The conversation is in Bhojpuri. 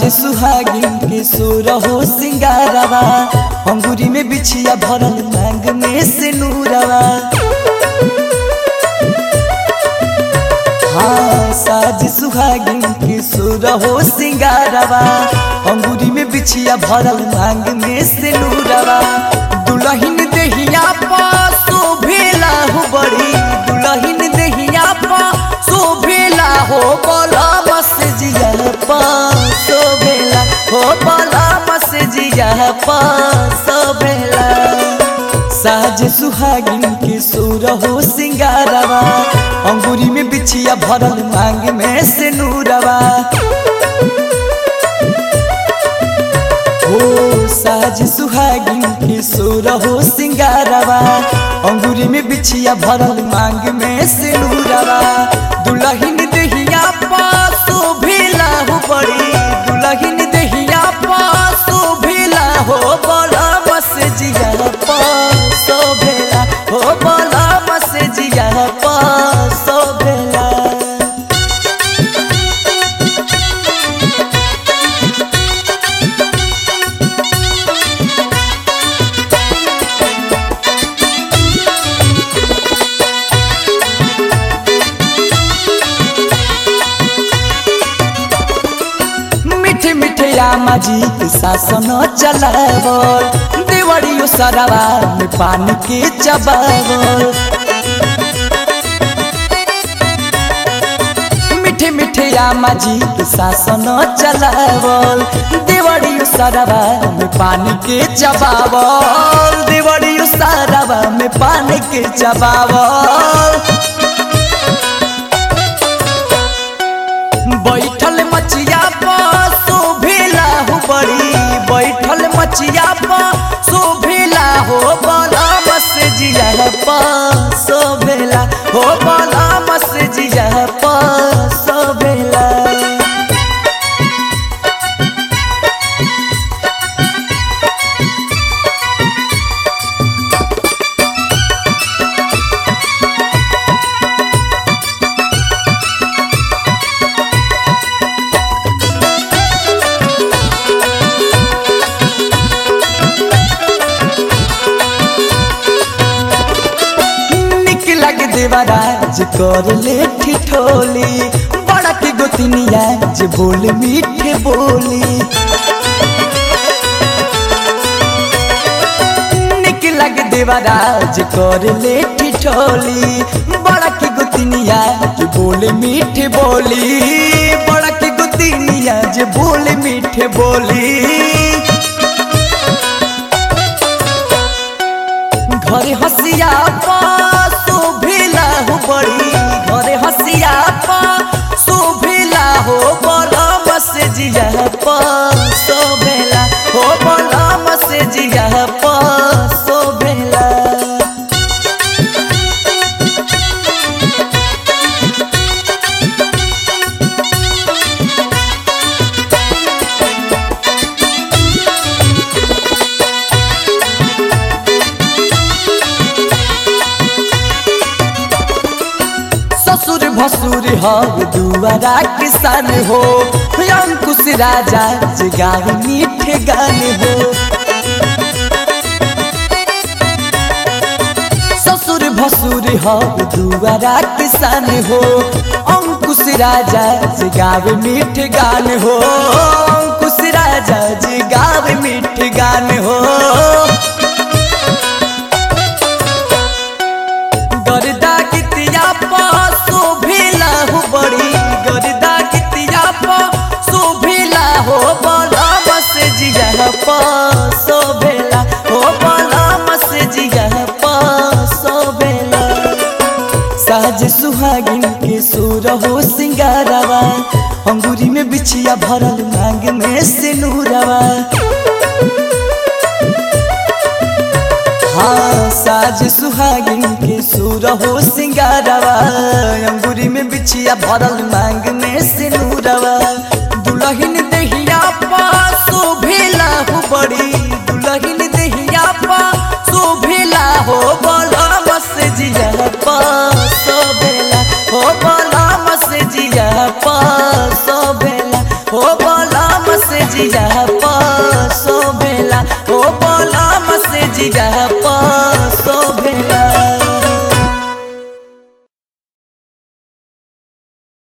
सुहागिन के सोर हो सिंगारवा अंगूरी में बिछिया भरल मांग में से नूरवा हाँ साज सुहागिन के सोर हो सिंगारवा अंगूरी में बिछिया भरल मांग में से नूरवा दुल्हन देहिया पा शोभेला हो बड़ी दुल्हन देहिया पा शोभेला हो बोला बस जिया पा शोभेला हो बोला बस जिया पा शोभेला साज सुहागिन के सुर हो सिंगारवा अंगूरी में बिछिया भरल मांग में से नूरवा हो साज सुहागिन के सुर हो सिंगारवा अंगूरी में बिछिया भरल मांग में से नूरवा दुल्हन देहिया पासो भेला हो बड़ी दुल्हन देहिया पासो भेला हो बड़ा बस जिया पासो भेला हो बड़ा बस जिया पासो भेला मिठे मिठे आमा जी के शासन चलावल देवड़ियो सरवा में पानी के चबावल मिठे मिठे आमा जी के शासन चलावल देवड़ियो सरवा में पानी के चबावल देवड़ियो सरवा में पानी के चबावल बैठल मचिया पर शोभेला हो बड़ी बैठल मचिया पर शोभेला हो बड़ा बस जिया पर शोभेला हो बड़ा बस जिया पर शोभेला निक लग देवराज कर ले ठिठोली बड़ा के गोतिनिया जे बोल मीठे बोली निक लग देवराज कर ले ठिठोली बड़ा के गोतिनिया जे बोल मीठे बोली बड़ा के गोतिनिया जे बोल मीठे बोली घरे हसिया पा शोभेला हो बड़ी घरे हसिया पा शोभेला हो बड़ा बस जिया पा शोभेला हो बड़ा बस जिया पा शोभेला ससुर भसुर हर दुआरा किसान हो अंकुश राजा जगार मीठे गान हो ससुर भसुर हर दुआरा किसान हो अंकुश राजा जगार मीठे गान हो अंकुश राजा जगार मीठे गान हो गर्दा कितिया पा शोभेला हो बड़ी गर्दा कितिया पा शोभेला हो बड़ा बस जिया पा शोभेला हो बड़ा बस जिया पा शोभेला साज सुहागिन के सुर हो सिंगारवा अंगूरी में बिछिया भरल मांग में से नूरवा हाँ साज सुहागिन के सुर हो सिंगारवा अंगूरी में बिछिया भरल मांग में से नूरवा दुल्हन देहिया पा शोभेला हो बड़ी दुल्हन देहिया पा शोभेला हो बड़ा बस जिया पा शोभेला हो बड़ा बस जिया पा शोभेला हो बड़ा बस इंतजार